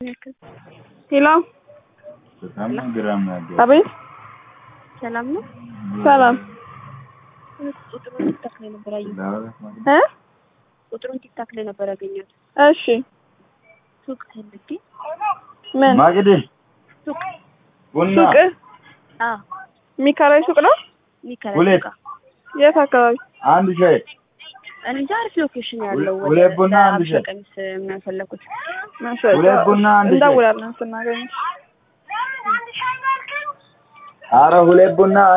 ሄሎ በጣም ግራም ያለው አቤት ሰላም ነው። ሰላም ቁጥሩን ቲክታክ ላይ ነበር ያየሁት። እ ቁጥሩን ቲክታክ ላይ ነበር ያገኘሁት። እሺ ሱቅ ፈልጌ ምን ማግዴ ሱቅ ቡና ሱቅ አዎ የሚከራይ ሱቅ ነው ሚከራ ሁለት ሱቅ የት አካባቢ አንድ ሻይ እንጃ አሪፍ ሎኬሽን ያለው ወደ ሁለት ቡና አንድ አብሻ ሻይ። ቀሚስ ነው የፈለኩት። ማሻአላ ሁለት ቡና አንድ ሻይ። እንደውላለን ስናገኝ አረ ሁለት ቡና